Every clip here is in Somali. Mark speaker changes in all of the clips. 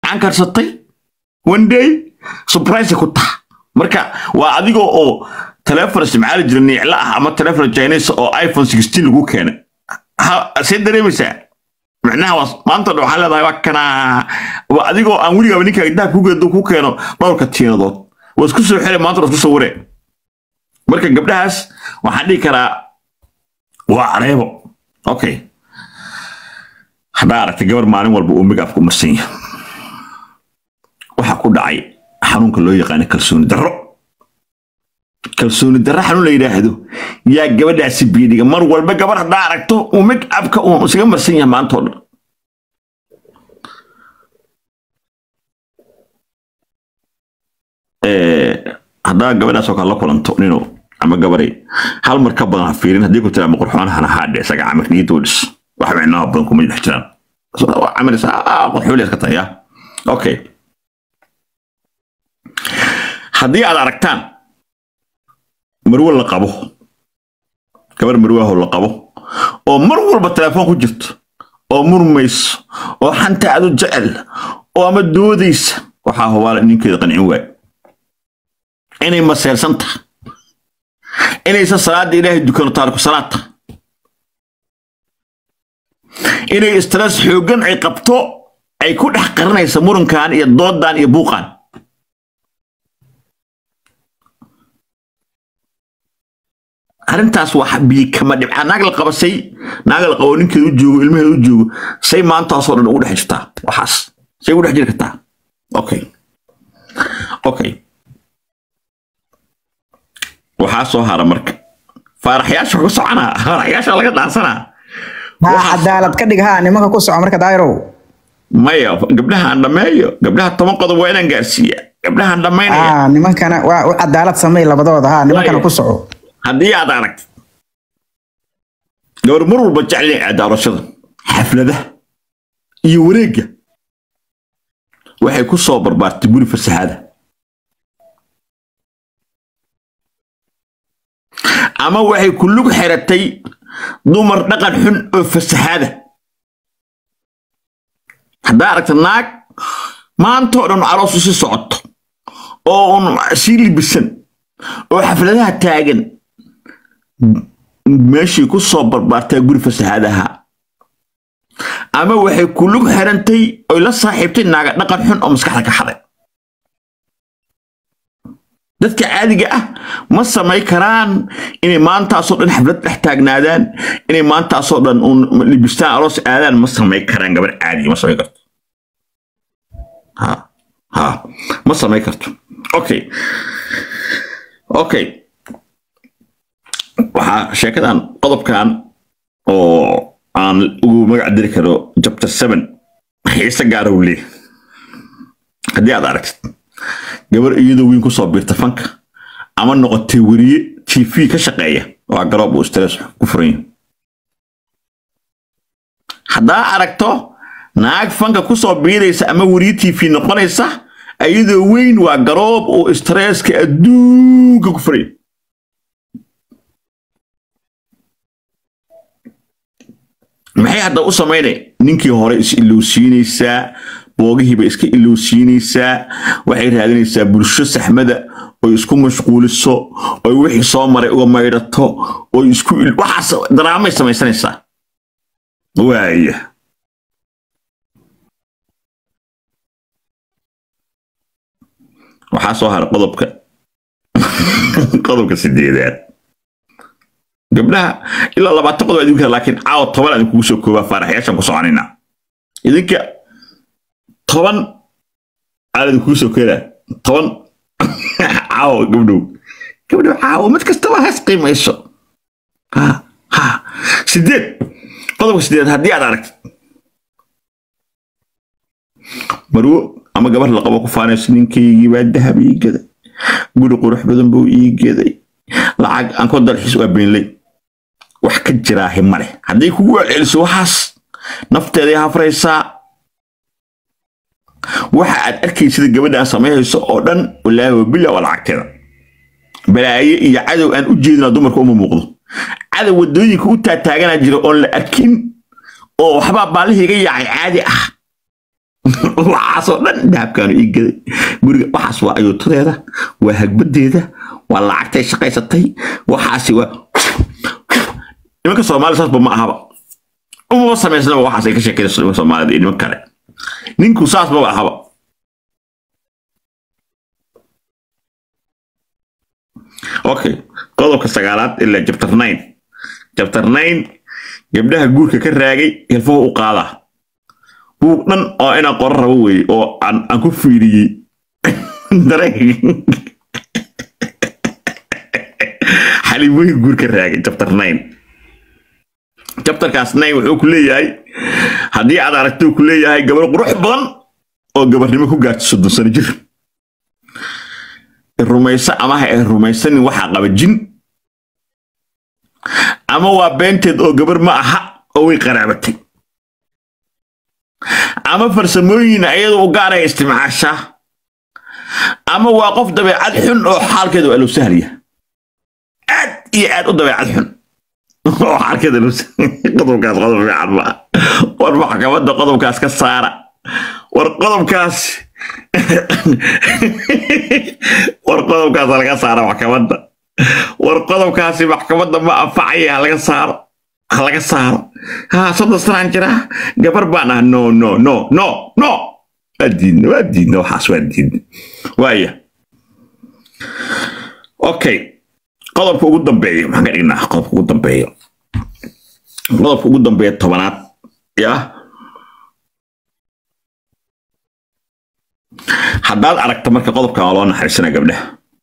Speaker 1: aan karsatay one day surprise ku taha marka waa adigoo oo telefon isticmaali jira niicla ah ama telefon chinese oo iphone 16 lagu keenay Ha- see dareemaysaa micnaha waa maanta dhan waxaa leedahay waa kana waa adigoo aan weligaaba ninka intaa ku geedo ku keeno dhowrka tiinadood waa isku soo xire maanta waa isku sawire marka gabdhahaas waxaan dhihi karaa waa areebo okay haddaa aragtay gabar maalin walba uu migaafku marsan yahay waxaa ku dhacay xanuunka loo yaqaano kalsooni darro kalsooni darro xanuun la yidhaahdo yaa gabadhaasi biidhiga mar walba gabar haddaa aragto uu migaafka uu isaga marsan yahay maantoo dhan Eh, haddaa gabadhaas oo kale la kulanto nino ama gabaray hal mar ka badan ha fiirin haddii ku tiraa maqurxoonahana haadhe isaga camir niyadoo dhis wax micnaha badan kuma dhex jiraan camir qurxooli iska tahay ya okay haddii aad aragtaan marwo la qabo gabar marwaho la qabo oo mar walba telefoon ku jirto oo murmayso oo xanta aad u jecel oo ama doodaysa waxaa hubaala ninkeeda qancin waay inay maseersan tahay inaysan salaada ilaahay dukano taariku salaad tahay inay stress xooggan ay qabto ay ku dhex qaranaysa murankan iyo doodan iyo buuqan arrintaas wax bii kama dhibca naag la qabasay naag la qabo ninkeeda u joogo ilmaheeda u joogo say maantaasoo dhan ugu dhex jirtaa waxaas say ugu dhex jiri kartaa okay okay waxaa soo hara marka faaraxyaasha ku soconaa faaraxyaasha laga dhaansanaa
Speaker 2: haa cadaalad ka dhig haa nimanka ku soco marka daayirow
Speaker 1: maya gabdhahaan dhammeeyo gabdhaha toban qodob waa inaan gaarsiiya gabdhahaan dhammaynaya
Speaker 2: haa nimankana waa u cadaalad samey labadooda haa nimankana ku soco
Speaker 1: haddii aad aragto gabar mar walba jecel inay aado arooshada xafladaha iyo wareegga waxay ku soo barbaartay guri fasaxaada ama waxay ku lug xiratay dumar dhaqan xun oo fasaxaada haddaa aragta naag maantoo dhan aroosu si socoto oo un sii libisan oo xafladaha taagan meeshii ku soo barbaartaa guri fasaxaadaha ama waxay ku lug xirantay oy la saaxiibtay naaga dhaqan xun oo maskaxda ka xaday dadka caadiga ah ma samay karaan inay maantaasoo dhan xaflad dhex taagnaadaan inay maantaasoo dhan un libistaan aroos aadaan ma samay karaan gabar caadiga ma samay karto ha ha ma samay karto okay okay waxaa sheekadan qodobkan oo aan ugu magac diri karo chapter seven xiise gaara uu leeyahay haddii aad aragtid gabar iyadoo weyn kusoo biirta fanka ama noqotay weriye tv ka shaqeeya waa garoob uu stress ku furan yahay haddaa aragto naag fanka kusoo biiraysa ama weriye tv noqonaysa iyadoo weyn waa garoob uu stresska adduunka ku furan yahay maxay hadda u samaynay ninkii hore is ilowsiinaysaa boogihiiba iska ilowsiinaysaa waxay raadinaysaa bulsho saxmada oy isku mashquuliso oy wixii soo maray uga maydhato oy isku waxaas daraamay samaysanaysaa waaya waxaa soo hara qodobka qodobka sideedaad gabdhaha ilaa labaatan qodob idinka laakiin caawa toban aan kugu soo koobaa faaraxyaashan ku soconayna idinka toban aan idinkugu soo keenaa toban caawa gabdhow gabdhow caawa mid kastaba has qiimayso ha ha sideed qodobka sideed haddii aad aragtid marwo ama gabar la qabo ku faanayso ninkaygii baa dahab ii gaday guri qurux badan buu ii gaday lacag aan ku dalxiis waa beenley wax ka jiraahi male hadday kugu celceliso waxaas nafteeday hafraysaa waxa aad arkaysida gabadha aan samaynayso oo dhan walaahi wabila waa lacagteeda balaaye iyo cadow aan u jeedina dumarka uma muuqdo cadow wadooyinka u taataaganaa jira oon la arkin oo waxbaa baallihii iga yaacay caadi ah waxaasoo dhan dahabkaanu ii gaday guriga waxaas waa ayuutadeeda waa hagbadeeda waa lacagtay shaqaysatay waxaasi waa nimanka soomaali saasba ma ahaba umaba samaysnaba waxaas ay ka sheekayso nimanka soomaalida iyo niman kale ninku saas maba ahaba okay qodobka sagaalaad ilaa chapter nine chapter nine gabdhaha guurka ka raagay hilfuhu u qaadaa buug dhan oo inaan qoro rabo weeye oo aan aan ku fiiriyey dareen xalimooyin guur ka raagay chapter nine chapterkaas nine wuxuu ku leeyahay haddii aad aragto ku leeyahay gabar qurux badan oo gabarnimo ku gaarto soddon sano jir rumayso ama ha ay rumaysanin waxaa qaba jin ama waa beenteed oo gabar ma aha oo way qaraabatay ama farsamooyin ayada u gaaraya isticmaashaa ama waa qof dabeecad xun oo xaalkeeda waa loo sahlaya aad iyo aad u dabeecad xun oo xaalkeeda loo qodobkaas qodob fiican ma war maxkamadda qodobkaas ka saara war qodobkaas war qodobkaas laga saara maxkamadda war qodobkaasi maxkamadda ma anfacaya ha laga saaro ha laga saaro ha soddon sanaan jira gabar baan ah no no no no no waa diidna waa diidna waxaas waa diidna waaya okay qodobka ugu dambeeya maxaan ka dhignaa qodobka ugu dambeeya qodobka ugu dambeeya tobanaad yaa haddaad aragto marka qodobkan waa loo naxariisanaa gabdhaha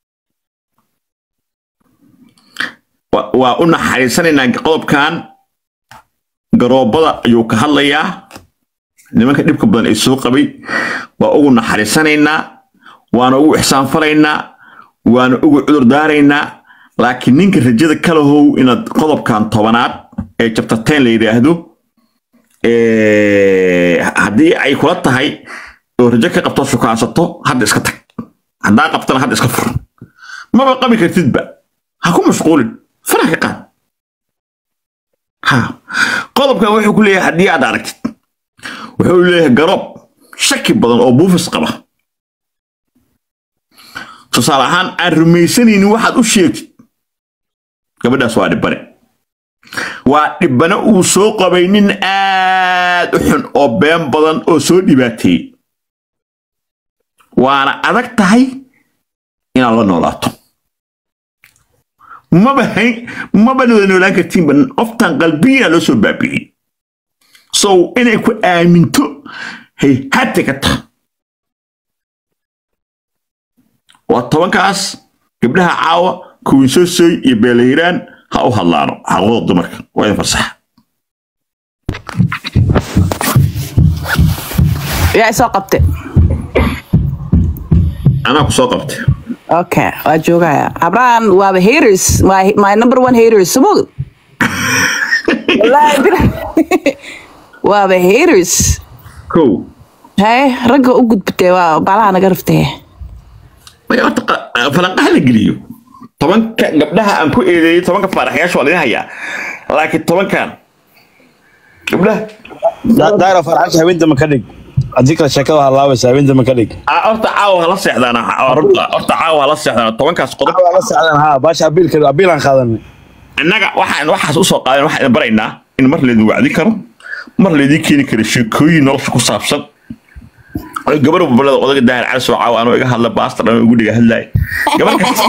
Speaker 1: wa- waa u naxariisanaynaa qodobkan garoobada ayuu ka hadlayaa nimanka dhibka badan ay soo qabay waa ugu naxariisanaynaa waana ugu ixsaanfalaynaa waana ugu cudur daaraynaa laakiin ninka rajada kalahow inaad qodobkan tobanaad ee chapter ten la yidhaahdo ee, haddii ay kula tahay oo rajo ka qabto shukaansato hadda iska tag haddaa qabtana hadda iska fur maba qabi kartidba ha ku mashquulin faraha ka qaad ha qodobkan wuxuu ku leeyahay haddii aad aragtid wuxuu leeyahay garoob shaki badan oo buufis qaba tusaale ahaan aan rumaysanaynin waxaad u sheegtid gabadhaas waa dhibane waa dhibane uu soo qabay nin aad u xun oo been badan oo soo dhibaateeyey waana adag tahay inaad la noolaato maba hayn maba wada noolaan kartiinba qoftan qalbiyana loo soo baabi'iyey so inay ku aaminto hay hati ka taha waa tobankaas gabdhaha caawa kuwinsoosoy iyo beelahiraan ha u hadlaano xaquuqda dumarka waa idin farsaxa
Speaker 3: yaa isoo qabte
Speaker 1: anaa ku soo qabtay
Speaker 3: okay waa joogaya abraham waaba haters my, my number one haters sumog Wallaahi bila- waaba haters
Speaker 1: kow
Speaker 3: haye ragga u gudbitee waa baalaha naga riftee
Speaker 1: maya horta qa- falanqaha la geliyo tobanka gabdhaha aan ku eedeeyey tobanka faaraxyaasha waa laga hayaa laakiin tobankan gabdhaha
Speaker 4: daayro farxasha haweenta ma ka dhig haddii kale sheekada halaabaysa haweenta ma ka dhig
Speaker 1: Ah, horta caawa hala seexdaan ah, runta horta caawa hala seexdaan tobankaas qodob
Speaker 4: waa la socdaan haa baasha abiilka abiilaan qaadanay
Speaker 1: innaga waxaan waxaas usoo qaadan waxaan idin baraynaa in mar laydin wacdi karo mar laydin keeni karo sheekooyin nolosha ku saabsan oo gabar babalada odaga daahir cali soo caawa anoo iga hadla baasta dhan ugu dhiga hadlaay gabar kasta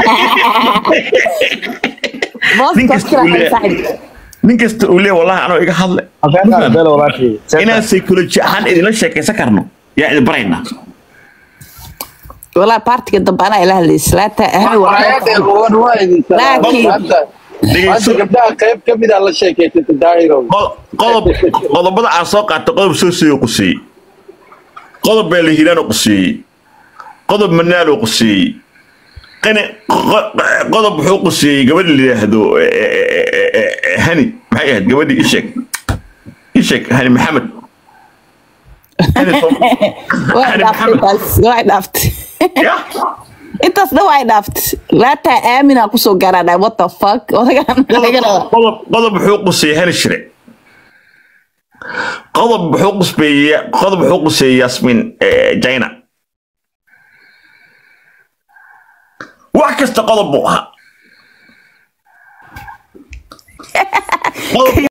Speaker 1: nin kasta uu leeyahay nin kasta uu leeyahay wallahi anoo iga hadle
Speaker 4: beela walaashii
Speaker 1: inaan psychology ahaan idinla sheekaysan karno yaa idin baraynaa
Speaker 3: walaa partiga dambe anaa ila hadlaysa laata ahmi
Speaker 1: dhegeyso
Speaker 5: gabdhaha qayb ka mid a la sheekaysata daahiro
Speaker 1: qo- qodob qodobada aan soo qaatay qodob soo soo quseeyey qodob baa la hiraan quseeyey qodob manaal oo quseeyey qani qo- qodob wuxuu quseeyey gabadha la yidhaahdo eh, eh, eh, eh, eh, hani maxay ahayd gabadhii isheeg isheeg hani maxamed Hani Tom-
Speaker 3: way
Speaker 1: hani
Speaker 3: dhaaftay
Speaker 1: maxamed
Speaker 3: taas way dhaaftay
Speaker 1: ya
Speaker 3: intaas dhan way dhaaftay laata aamina kusoo gaaraadhay what the fuck odagaan
Speaker 1: qodob qodob qodob wuxuu quseeyey hani shire qodob wuxuu qusbeeya qodob wuxuu quseeyay yasmin eh, jaina wax kasta qodob buu ahaa Qodob